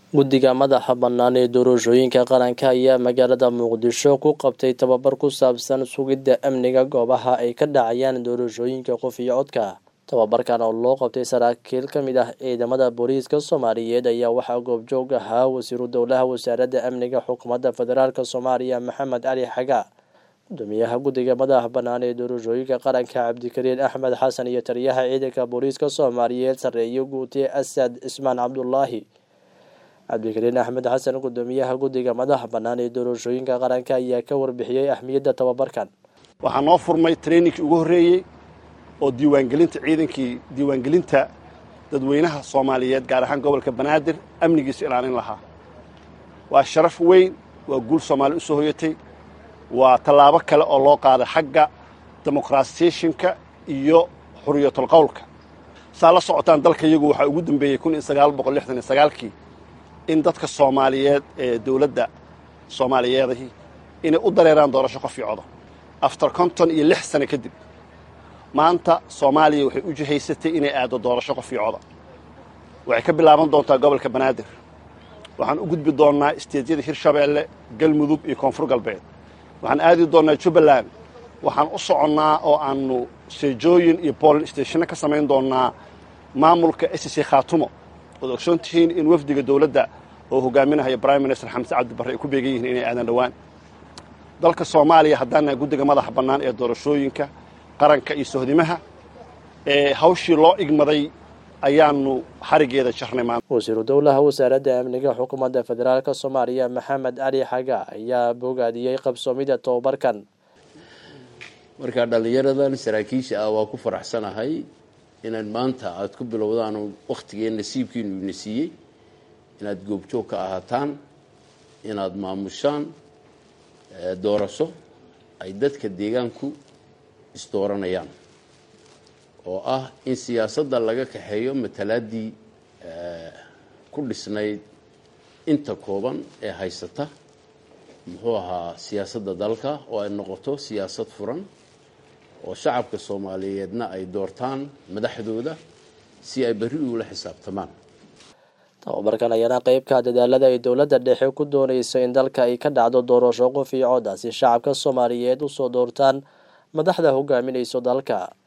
guddiga madaxa bannaan ee doorashooyinka qaranka ayaa magaalada muqdisho ku qabtay tababar ku saabsan sugidda amniga goobaha ay ka dhacayaan doorashooyinka qof iyo codka tababarkan oo loo qabtay saraakiil ka mid ah ciidamada booliiska soomaaliyeed ayaa waxaa goobjoog ahaa wasiiru dowlaha wasaaradda amniga xukuumadda federaalk soomaaliya maxamed cali xaga gudoomiyaha guddiga madaxa bannaan ee doorashooyinka qaranka cabdikariin axmed xasan iyo taliyaha ciidanka booliiska soomaaliyeed sarreeye guute asad cismaan cabdulaahi cabdikariin axmed xasan gudoomiyaha guddiga madaxa bannaan ee doorashooyinka qaranka ayaa ka warbixiyey ahmiyadda tababarkan waxaa noo furmay traininkii ugu horreeyey oo diiwaangelinta ciidankii diiwaangelinta dadweynaha soomaaliyeed gaar ahaan gobolka banaadir amnigiisa ilaalin lahaa waa sharaf weyn waa guul soomaali u soo hoyatay waa tallaabo kale oo loo qaaday xagga demoqratisationka iyo xuriyatulqowlka saa la socotaan dalka iyagu waxaa ugu dambeeyey kii in dadka soomaaliyeed ee dowladda soomaaliyeedahii inay u dareeraan doorasho qof iyo codo aftar konton iyo lix sano kadib maanta soomaaliya waxay u jihaysatay inay aaddo doorasho qof iyo coda waxay ka bilaaban doontaa gobolka banaadir waxaan u gudbi doonnaa isteedyada hirshabeelle galmudug iyo koonfur galbeed waxaan aadi doonnaa jubbaland waxaan u soconnaa oo aannu seejooyin iyo boolin stationna ka samayn doonnaa maamulka sc khaatumo oad ogsoon tihiin in wafdiga dowladda oo hogaaminahaya brime minister xamse cabdibarre ay ku beegan yihiin inay aadaan dhowaan dalka soomaaliya haddaana guddiga madaxa bannaan ee doorashooyinka qaranka iyo sohdimaha ee hawshii loo igmaday ayaannu xarigeeda jarnay maanta wasiiru dowlaha wasaaradda amniga xukuumadda federaalk soomaaliya maxamed cali xaga ayaa bogaadiyey qabsoomida tobabarkan markaa dhallinyaradan saraakiisha ah waa ku faraxsanahay inaad maanta aada ku bilowdaan wakhtigeen nasiibkiinu ina siiyey inaad goobjoog ka ahaataan inaad maamushaan doorasho ay dadka deegaanku isdooranayaan oo ah in siyaasadda laga kaxeeyo matalaaddii ku dhisnayd inta kooban ee haysata muxuu ahaa siyaasadda dalka oo ay noqoto siyaasad furan oo shacabka soomaaliyeedna ay doortaan madaxdooda si ay berri ugula xisaabtamaan tababarkan ayaana qeybka dadaalada ay dowladda dhexe ku doonayso in dalka ay ka dhacdo doorasho qof iyo cod ah si shacabka soomaaliyeed usoo doortaan madaxda hogaaminayso dalka